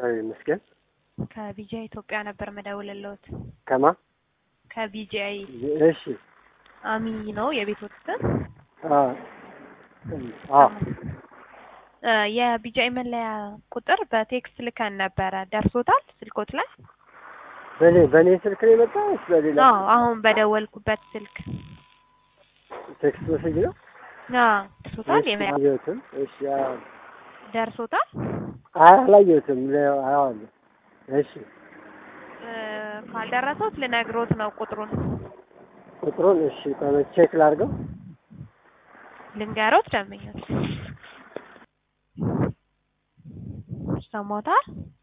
እግዚአብሔር ይመስገን። ከቢጂአይ ኢትዮጵያ ነበር መደውልልዎት። ከማ ከቢጂአይ እሺ አሚ ነው የቤትዎት ስም? አ አ እ የቢጂአይ መለያ ቁጥር በቴክስት ልከን ነበረ። ደርሶታል ስልኮት ላይ? በኔ በኔ ስልክ ነው የመጣው ወይስ በሌላ አዎ አሁን በደወልኩበት ስልክ። ቴክስት ሜሴጅ ነው? አዎ ደርሶታል? እሺ፣ የመ- አላየሁትም። እሺ አዎ። ደርሶታል? አይ አላየሁትም። ለ- አየዋለሁ። እሺ እ ካልደረሰዎት ልነግሮት ነው ቁጥሩን ቁጥሩን እሺ ቆይ ቼክ ላድርገው። ልንገሮት ደንበኞች ሰሞታል